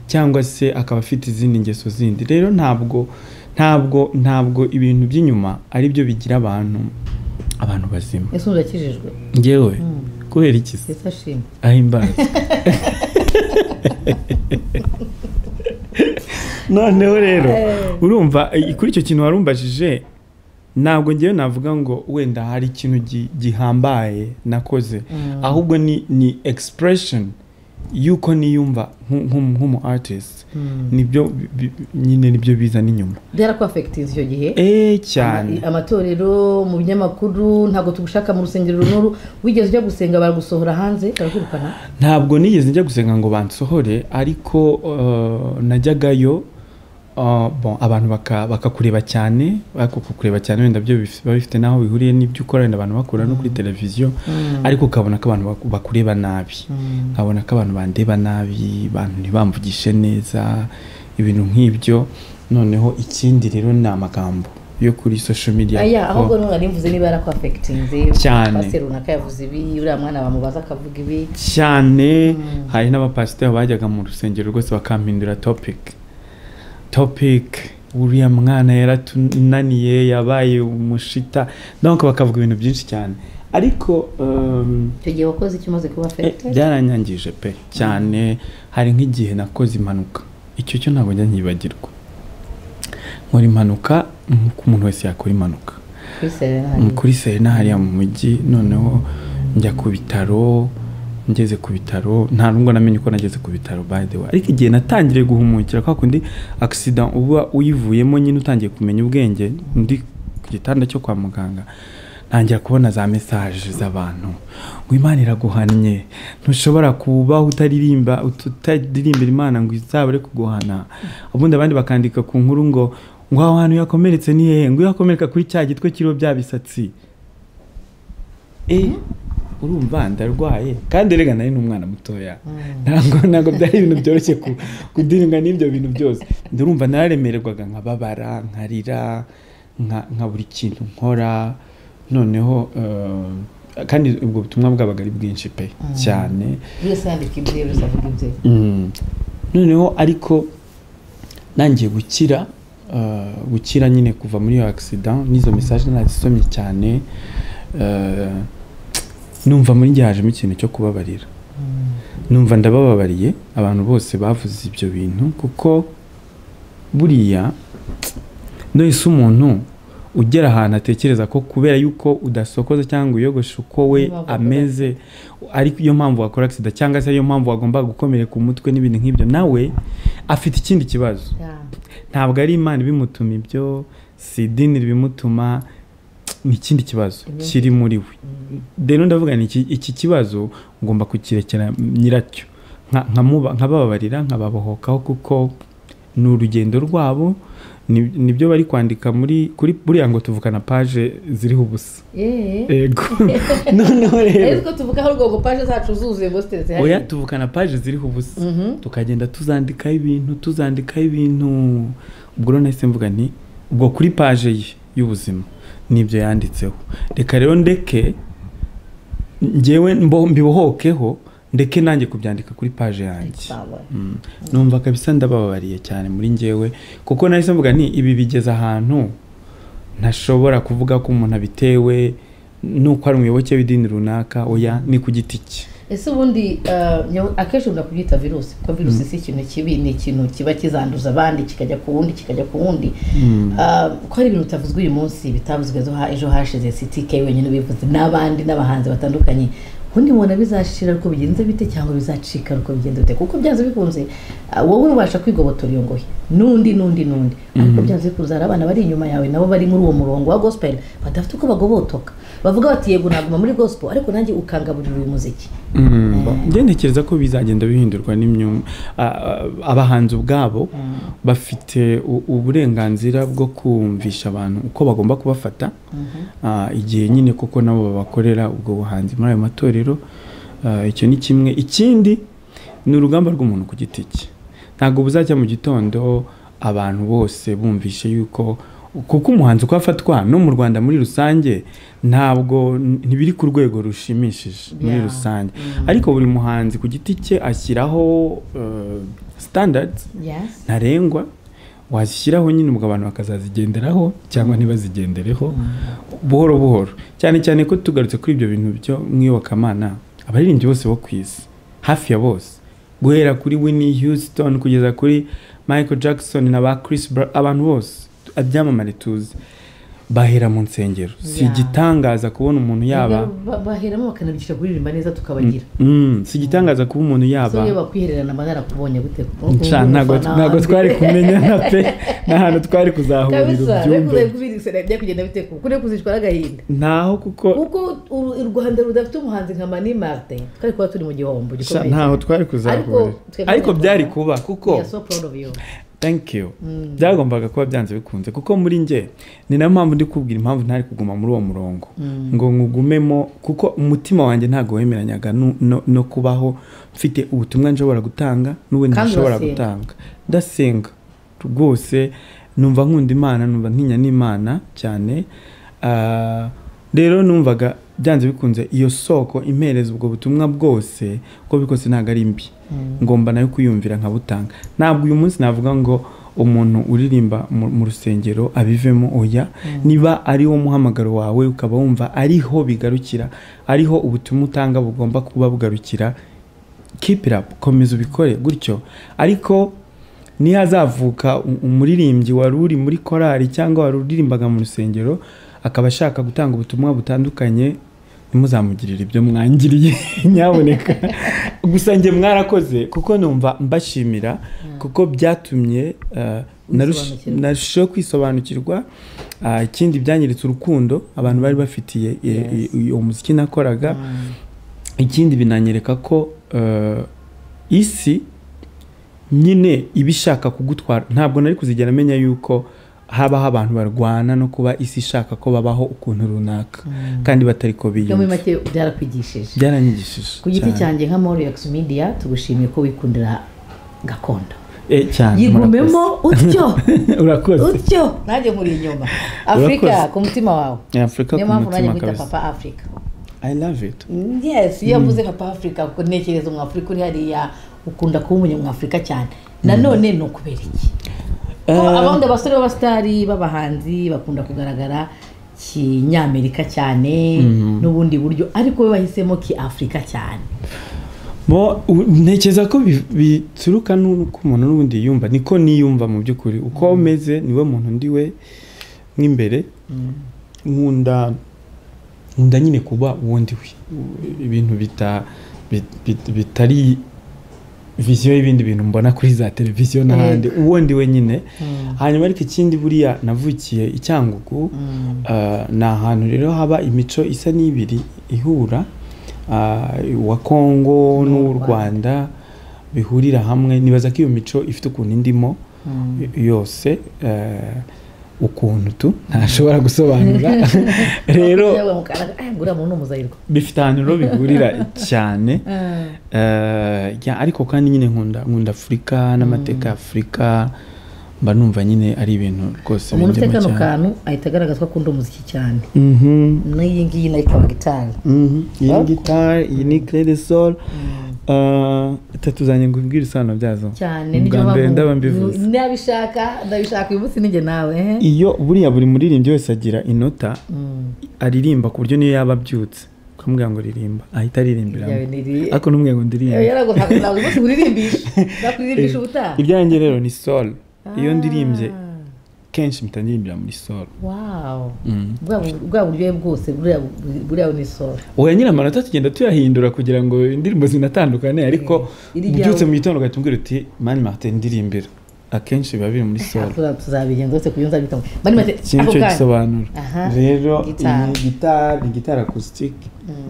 cyangwa se akaba afite izindi ngeso zindi rero ntabwo ntabwo ntabwo ibintu by'inyuma ari byo bigira abantu abantu bazima ese urakijijwe ngewe kubera iki se ese ashima aho imbazi noneho rero urumva i- kuri icyo kintu warumbajije ntabwo ngewe navuga ngo wenda hari ikintu gi- gihambaye nakoze ahubwo ni ni expression y'uko niyumva nku- nku- nk'umu artist nibyo bi- bi- nyine nibyo bizana inyuma byarakwafegitinze icyo gihe eee cyane Ama- amatorero mu binyamakuru ntabwo tugushaka mu rusengero n'uru wigeze ujya gusenga baragusohora hanze barakwirukana ntabwo nigeze njya gusenga ngo bansohore ariko eh, najyagayo eh, bon, abantu baka- bakakureba cyane bakakureba cyane wenda byo bif- biba bifite n'aho bihuriye n'ibyo ukora wenda abantu bakura no kuri televiziyo ariko ukabona ko abantu baku- bakureba nabi nkabona ko abantu bandeba nabi abantu ntibamvugishe neza ibintu nk'ibyo noneho ikindi rero ni amagambo yo kuri social media aya kuko- ahubwo ntunga nimvuze niba yarakwafegitinze Cyane. pasiteri runaka yavuze ibi uriya mwana bamubaza akavuga ibi cyane hari n'abapasiteri bajyaga mu rusengero rwose bakampindura topic topic uriya mwana yaratunaniye yabaye umushita donc bakavuga ibintu byinshi cyane ariko um, icyo gihe wakoze icyo umaze kuba eh, afegitinze byaranyangije pe cyane hari nk'igihe nakoze impanuka icyo cyo ntabwo njya nyibagirwa nkora impanuka nk'uko umuntu wese yakora impanuka kuri serenari Mm, kuri serena hariya mu mujyi noneho njya ku bitaro ngeze ku bitaro nta nubwo namenye uko nageze ku bitaro by the way ariko igihe natangiriye guhumukira kwa kundi accident uba uyivuyemo nyine utangiye kumenya ubwenge ndi ku gitanda cyo kwa muganga ntangira kubona za mesaje z'abantu ngo imana iraguhannye ntushobora kubaho utaririmba utaririmba imana ngo izabure kuguhana ubundi abandi bakandika ku nkuru ngo ngo aho hantu yakomeretse ni hehe ngo iyo hakomereka kuri cya gitwe kiriho bya bisatsi eh urumva ndarwaye kandi rega nari n'umwana mutoya ntabwo ntabwo byari ibintu byoroshye ku kudiringa n'ibyo bintu byose ndurumva nararemererwaga nkababara nkarira nka nka buri kintu nkora noneho eh, kandi ubwo butumwa bwabaga ari bwinshi pe cyane buri wese yandika ibye buri wese avuga ibye Mm. noneho ariko nangiye gukira uh, gukira nyine kuva muri iyo accident n'izo message nazisomye cyane numva muri njye hajemo ikintu cyo kubabarira numva ndabababariye abantu bose bavuze ibyo bintu kuko buriya nohise umuntu ugera ahantu atekereza ko kubera yuko udasokoza cyangwa uyogoshe uko we ameze ariko iyo mpamvu wakora agisida cyangwa se ariyo mpamvu wagomba gukomereka umutwe n'ibintu nk'ibyo nawe afite ikindi kibazo ntabwo ari imana ibimutuma ibyo si idini ribimutuma ni ikindi kibazo kiri muri we rero ndavuga ni iki kibazo ugomba kukirekera nyiracyo nkabababarira nkababohokaho kuko ni urugendo rwabo nibyo bari kwandika muri kuri buriya ngo tuvukana paje ziriho ubusa yego noneho rero tuvugaho urwo paje zacu zuzuye ngo ziteretse hariya oya tuvukana paje ziriho ubusa tukagenda tuzandikaho ibintu tuzandikaho ibintu ubwo rero nahise mvuga nti ubwo kuri paje ye y'ubuzima nibyo yanditseho reka rero ndeke ngewe mbibohokeho ndeke nanjye kubyandika kuri paje yanjye numva kabisa ndababariye cyane muri ngewe kuko nahise mvuga ni ibi bigeze ahantu ntashobora kuvuga ko umuntu abitewe n'uko ari umuyoboke w'idini runaka oya ni ku giti cye ese ubundi akenshi ukunda kubyita virusi kuko virusi si ikintu kibi ni ikintu kiba kizanduza abandi kikajya ku wundi kikajya ku wundi ko hari ibintu bitavuzwe uyu munsi bitavuzwe ejo hashize sitike wenyine ubivuze n'abandi n'abahanzi batandukanye ubundi mubona bizashira uko bigenze bite cyangwa bizacika uko bigenze bite kuko byanze bikunze wowe ubasha kwigobotora iyo ngohe n'undi n'undi n'undi ariko byanze bikunze hari abana bari inyuma yawe nabo bari muri uwo murongo wa gospel badafite uko bagobotoka bavuga bati yego naguma muri gospel ariko nanjye ukangaburira uyu muziki ntekereza ko bizagenda bihindurwa abahanzi ubwabo bafite uburenganzira bwo kumvisha abantu uko bagomba kubafata igihe nyine kuko nabo babakorera ubwo buhanzi muri ayo matorero icyo ni kimwe ikindi ni urugamba rw'umuntu ku giti cye ntabwo buzajya mu gitondo abantu bose bumvishe yuko kuko umuhanzi uko afatwa no mu rwanda muri rusange ntabwo ntibiri ku rwego rushimishije muri rusange ariko buri muhanzi ku giti cye ashyiraho sitandadi ntarengwa wazishyiraho nyine ubwo abantu bakazazigenderaho cyangwa ntibazigendereho buhoro buhoro cyane cyane ko tugarutse kuri ibyo bintu byo mwiyobokamana abaririmbyi bose bo ku isi hafi ya bose guhera kuri winnie houston kugeza kuri michael jackson na ba chris abantu bose abyamamare tuzi bahera mu nsengero si igitangaza kubona umuntu yaba baheramo bakanabigisha kuririmba neza tukabagira si igitangaza kuba umuntu yaba iyo bakwihererana amagara kubonye gute ntabwo twari kumenyana pe n'ahantu twari kuzahurira ubyumve kure kuzicwa n'agahinda ntaho kuko kuko u rwanda rudafite umuhanzi nka mani marite twari kuba turi mu gihombo gikomeye ntaho twari kuzahurira ariko byari kuba kuko thank you byagombaga kuba byanze bikunze kuko muri njye ni nayo mpamvu ndi kubwira impamvu ntari kuguma muri uwo murongo ngo nkugumemo kuko umutima wanjye ntabwo wemeranyaga no kubaho mfite ubutumwa nshobora gutanga n'uwe ntashobora gutanga ndasenga rwose numva nkunda imana numva ntinya n'imana cyane rero numvaga byanze bikunze iyo soko impereza ubwo butumwa bwose uko bikose ntabwo ari mbi ngomba nayo kuyumvira nkabutanga ntabwo uyu munsi navuga ngo umuntu uririmba mu rusengero abivemo oya niba ariwo muhamagaro wawe ukaba wumva ariho bigarukira ariho ubutumwa utanga bugomba kuba bugarukira kipirapu komeza ubikore gutyo ariko niyo hazavuka umuririmbyi wari uri muri korari cyangwa wari uririmbaga mu rusengero akaba ashaka gutanga ubutumwa butandukanye ntimuzamugirire ibyo mwangiriye nyaboneka gusa njye mwarakoze kuko numva mbashimira kuko byatumye narushijeho kwisobanukirwa ikindi byangiritse urukundo abantu bari bafitiye uwo muziki nakoraga ikindi binanyereka ko isi nyine iba ishaka kugutwara ntabwo nari kuzigera amenya yuko habaho abantu barwana no kuba isi ishaka ko babaho ukuntu runaka kandi batari ko biyumva byarakwigishije byaranyigishije ku giti cyanjye nka moriyox media tugushimiye ko wikundira gakondo cyane yigumemo utyo urakoze utyo nanjye muri inyuma afurika ku mutima wawe afurika ku mutima kabisa papa afurika i love it yes iyo avuze papa afurika kuko ntekereza umwafurika uri hariya ukunda kuba umunyamwafurika cyane nanone ni ukubera iki abandi abasore b'abasitari b'abahanzi bakunda kugaragara kinyamerika cyane n'ubundi buryo ariko we bahisemo ki afurika cyane bo ntekereza ko bi- bituruka n'uko umuntu n'ubundi yiyumva niko niyumva mu by'ukuri uko umeze niwe muntu ndi we nk'imbere nkunda nkunda nyine kuba uwo ndi we ibintu bita- bit- bit- bitari viziyo y'ibindi bintu mbona kuri za televiziyo n'ahandi uwo ndi we nyine hanyuma ariko ikindi buriya navukiye i cyangugu Ah, ni ahantu rero haba imico isa n'ibiri ihura ah, uwa kongo n'uw'u rwanda bihurira hamwe nibaza ko iyo mico ifite ukuntu indimo yose eh, ukuntu tu ntashobora gusobanura rero ngura muntu umuzayirwa bifite ahantu rero bihurira cyane Eh, ya, ariko kandi nyine nkunda nkunda afurika n'amateka ya afurika mba numva nyine ari ibintu rwose umuntu ufite bindimo kano cyane. kantu ahita agaragaza ko akunda umuziki cyane Mhm. n'iyi ngiyi nayo ikaba gitari Mhm. iyi ni Ariko- gitari iyi ni kerede solo tuzanye ngo ubwire ibisobanuro byazo cyane Ubwa nibyo mbere mpamvu- ndaba mbivuze nabishaka ndabishaka uyu munsi ninjye nawe eh? iyo buriya buri muririmbyi wese agira inota Mm. aririmba ku buryo niyo yaba abyutse ukamubwira ngo ririmba ahita aririmbira Yawe ni iri- ariko n'umwe ngo Yewe ndirimbe yarago ntabwo ntabwo uyu munsi nkuririmbishi nakuririmbishi ubutaha ibyanjye rero ni solo iyo ndirimbye Ah, kenshi mpita ndirimbira muri solo wow Mm. bwa bu- bwa buryohe bwose buriya bu- buriya ni solo oya nyine amanota tugenda tuyahindura kugira ngo indirimbo zinatandukane ariko Iri ubyutse ryawe- mu gitondo ugahita umbwira uti mani marite ndirimbira akenshi biba biri muri solo Tuza- tuzabigenza uretse kubyo nzabikamo bari maze ikintu ako cyo kanya gisobanura Aha, rero gitari. iyi gitari ni gitari akusitike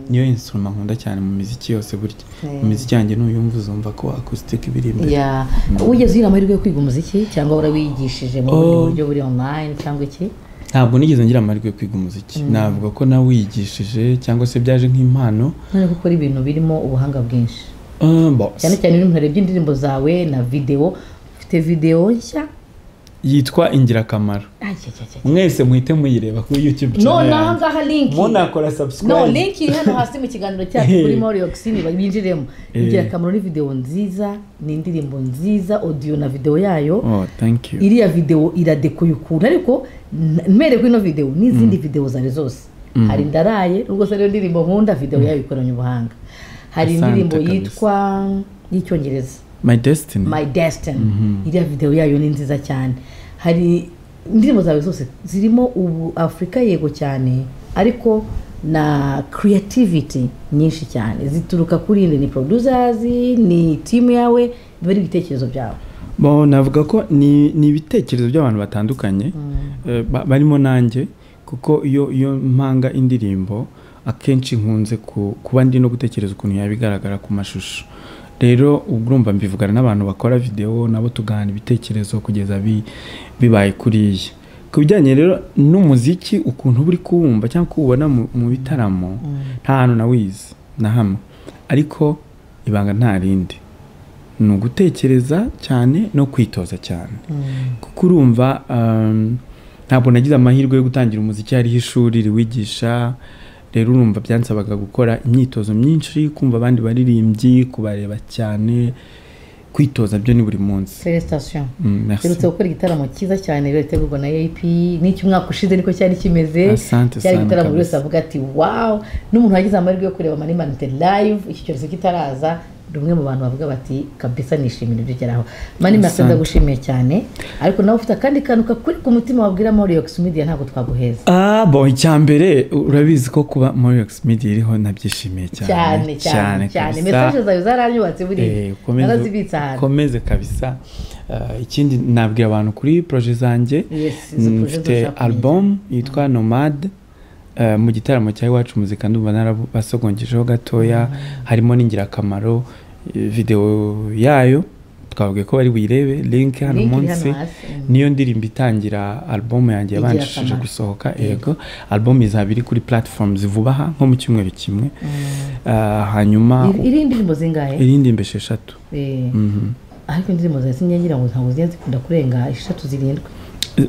niyo insuruma nkunda cyane mu miziki yose burya Mm. mu miziki yanjye nuyumva uzumva ko akusitike ibiri imbere ya wigeze ugira amahirwe yo kwiga umuziki cyangwa warawigishije mu bundi buryo buri online cyangwa iki ntabwo nigeze ngira amahirwe yo kwiga umuziki navuga ko nawigishije cyangwa se byaje nk'impano none ko ukora ibintu birimo ubuhanga bwinshi Ah, bo, cyane cyane iyo umuntu arebye indirimbo zawe na videwo ufite videwo nshya yitwa ingirakamaro Ah, cya, cya, cya. mwese muhite muyireba kuri youtube none channel aha yanjye. ngaha linki munakora no subscribe link iri hano hasi mu kiganiro cyacu kuri Mario Oxini binjiremo Eh. ingirakamaro ni videwo nziza ni indirimbo nziza audio na videwo yayo oh thank you iriya videwo iradekuye ukuntu ariko n- mpere kuri ino videwo n'izindi videwo zari zose hari ndaraye nubwo se ariyo ndirimbo nkunda videwo yayo ikoranye ubuhanga hari Asante indirimbo kabisa. yitwa y'icyongereza my destiny my destiny iriya videwo yayo ni nziza cyane hari indirimbo zawe zose zirimo ubu afurika yego cyane ariko na creativity nyinshi cyane zituruka kuri inde ni producers ni timu yawe biba ari ibitekerezo byawe Bo, navuga ko ni ni ibitekerezo by'abantu batandukanye eh, ba- barimo nanjye kuko iyo iyo mpanga indirimbo akenshi nkunze ku- kuba ndi no gutekereza ukuntu yaba igaragara ku mashusho rero uba urumva mbivugana n'abantu bakora videwo nabo tugahana ibitekerezo kugeza bi- bibaye kuriya ku bijyanye rero n'umuziki ukuntu uba uri kuwumva cyangwa kuwubona mu mu bitaramo nta hantu nawizi na hamwe ariko ibanga nta rindi ni ugutekereza cyane no kwitoza cyane kuko urumva um, ntabwo nagize amahirwe yo gutangira umuziki hariho ishuri riwigisha rero urumva byansabaga gukora imyitozo myinshi kumva abandi baririmbyi kubareba cyane kwitoza byo ni buri munsi felicitation Mm, merci. Mperutse gukora igitaramo cyiza cyane rero gitegurwa na AP n'icy'umwaka ushize niko cyari kimeze Asante cyari sana igitaramo buri kabisa. wese avuga ati wow n'umuntu wagize amahirwe yo kureba mani manite live iki cyorezo kitaraza ni umwe mu bantu bavuga bati kabisa nishimira ibyo ugeraho mani manite Asante. ndagushimiye cyane ariko nawe ufite akandi kantu kakuri ku mutima wabwira Moriox Media ntabwo twaguheza Ah, bo icya mbere urabizi ko kuba Moriox Media iriho nabyishimiye cyane cyane cyane cyane kabisa. mesaje zawe zaranyubatse Eh, buriya ukomeze- narazibitse ahantu ukomeze kabisa Eh, ikindi nabwira abantu kuri proje zanjye Yes, izo proje mfite dushaka kumenya. album yitwa nomade eh, mu gitaramo cya iwacu muzika ndumva narabasogongejeho gatoya harimo n'ingirakamaro eh, video yayo twavuge ko bari buyirebe link hano Link iri hano munsi hasi. niyo ndirimbo itangira album yanjye yabanjishije Ingirakamaro. gusohoka yego album izaba iri kuri platforms vuba aha nko mu cyumweru kimwe Eh, hanyuma iri iri indirimbo zingahe irindi mbe esheshatu Eh, ariko indirimbo zawe sinjya ngira ngo ntabwo zijya zikunda kurenga eshatu zirindwi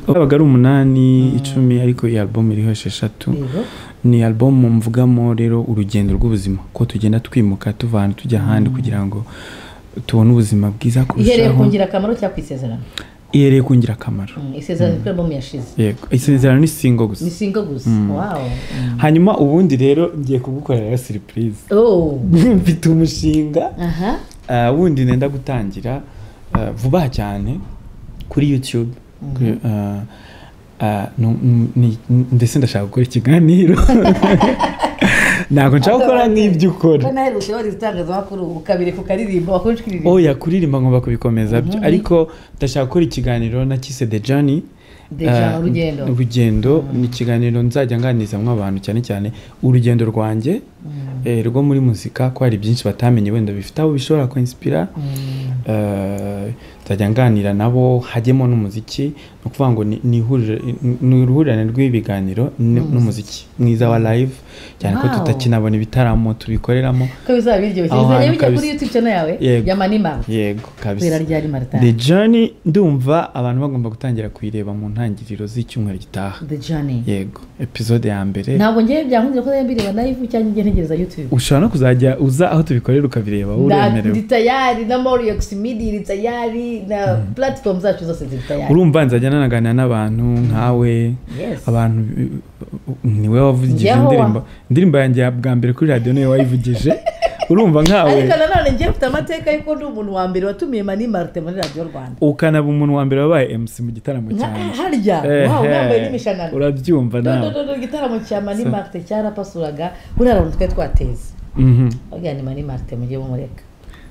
yabaga ari umunani icumi ariko iyi album iriho esheshatu Yego. ni album mvugamo rero urugendo rw'ubuzima ko tugenda twimuka tuva ahantu tujya ahandi kugira ngo tubone ubuzima bwiza ihereye ku kurushaho ngirakamaro cyangwa ku isezerano ihereye ku ngirakamaro isezerano kuri albumu yashize yego isezerano ni singo gusa ni singo gusa wawo hanyuma ubundi rero ngiye kugukorera siripurize Oh. mfite umushinga aha Ah, wundi nenda gutangira ah, vuba cyane kuri youtube Kuri, ah, ah, nu- nu- ni- ndetse ndashaka gukora ikiganiro ntabwo nshaka gukora nk'ibyo ukora ko naherutse wari itangazamakuru ukabiri kukaririmba wakunshi kuririmba oya kuririmba ngomba kubikomeza byo ariko ndashaka gukora ikiganiro nakise the journey The Journey, Ah, urugendo. urugendo ni ikiganiro nzajya nganizamo abantu cyane cyane urugendo rwanjye eh, rwo muri muzika ko hari byinshi batamenye wenda bifite aho bishobora kuinspira Eh, nzajya nganira nabo hajyemo n'umuziki ni ukuvuga ngo ni- ni ihuriro- ni uruhurirane rw'ibiganiro n- n'umuziki mwiza wa live cyane ko Wow. tutakinabona ibitaramo tubikoreramo ko bizaba biryoshye Aho bizajya hantu bijya kuri kabisa. youtube channel yawe Yego. ya manimara yego kubera kabisa ryari maritani the journey ndumva abantu bagomba gutangira kuyireba mu ntangiriro z'icyumweru gitaha the journey yego episode ya mbere ntabwo ngewe byankunze ko nayo mbireba live cyangwa njye ntegereza youtube ushobora no kuzajya uza aho tubikorera ukabireba wowe Na- uremerewe ndi tayari na moriox midi iri tayari na platform zacu zose ziri tayari urumva nzajya nanaganira n'abantu nkawe Yes. abantu uh, uh, niwe wavugije Njyeho wa- indirimbo indirimbo yanjye ya bwa mbere kuri radiyo niwe wayivugije urumva nkawe ariko nanone ngewe mfite amateka y'uko ndi umuntu wa mbere watumiye mani marite muri radiyo rwanda ukanaba umuntu wa mbere wabaye MC mu gitaramo Nka- cyanjye harya wawe Ehe, nambaye n'imishanana urabyumva nawe dodododo igitaramo cya mani marite cyarapasuraga buriya abantu twari twateze Mhm. bagira ni mani marite mujye mumureka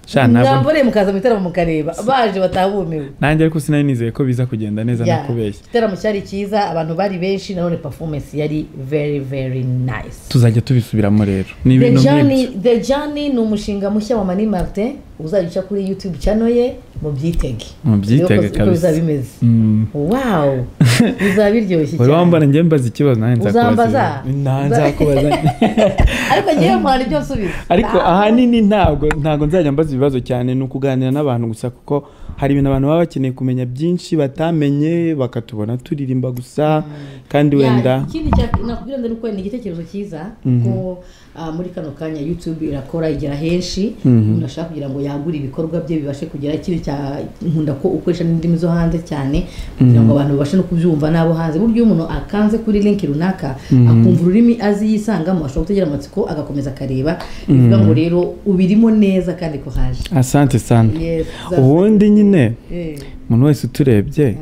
Sha, ntabwo- namboreye mukaza mu gitaramo mukareba baje batabumiwe nanjye ariko sinari nizeye ko biza kugenda neza Ya, nakubeshya igitaramo cyari cyiza abantu bari benshi nanone performance yari very very nice tuzajya tubisubiramo rero ni The ibintu Journey, nk'ibyo The Journey ni umushinga mushya wa Mani Martin uzajya uca kuri YouTube channel ye mubyitege Mubyitege uko kabisa. bizaba bimeze Mm. wow bizaba biryoshye wari wambara njye mbaza ikibazo nanjye Uzambaza? nzakubaza Nta, nzakubaza ariko ngewe muhana ibyo nsubiza ariko ahanini ntabwo ntabwo nzajya mbaza ibibazo cyane ni ukuganira n'abantu gusa kuko hari ibintu abantu baba bakeneye kumenya byinshi batamenye bakatubona turirimba gusa kandi wenda Ya, ikindi cya- nakubwira ngo ni uko ni igitekerezo cyiza ko ah, muri kano kanya youtube irakora igera henshi umuntu ashaka kugira ngo yagure ibikorwa bye bibashe kugera ikindi cya nkunda ko ukoresha n'indimi zo hanze cyane kugira ngo abantu babashe no kubyumva n'abo hanze mu buryo umuntu akanze kuri link runaka akumva ururimi azi yisangamo ashobora gutegera amatsiko agakomeza akareba bivuga ngo rero ubirimo neza kandi ko haje asante sana Yes, ubundi nyine Eh, umuntu wese uturebye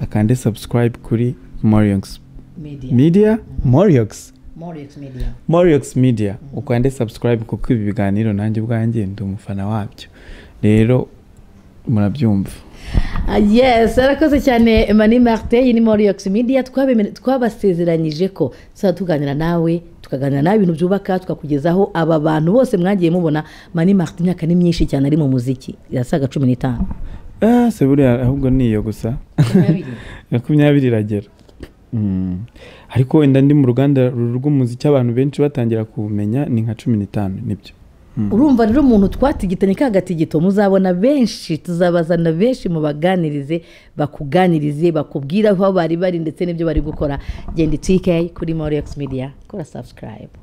akande subscribe kuri moriox media media moriox Morex media moriox media ukande subscribe kuko ibi biganiro nanjye ubwanjye ndi umufana wabyo rero murabyumva Ah, yes arakoze cyane mani marite iyi ni moriyox media twabemere- twabasezeranyije ko tuzajya tuganira nawe tukaganira nawe ibintu byubaka tukakugezaho aba bantu bose mwagiye mubona mani marite imyaka ni myinshi cyane ari mu muziki irasaga cumi n'itanu ah, se buriya ahubwo ni iyo gusa makumyabiri iragera Mm. ariko wenda ndi mu ruganda ruru rw'umuziki abantu benshi batangira kuwumenya ni nka cumi n'itanu nibyo urumva rero umuntu twatigitanye ka gatigito muzabona benshi tuzabazana benshi mu baganirize bakuganirize bakubwira aho bari bari ndetse n'ibyo bari gukora genda itike kuri moriyox media kora subscribe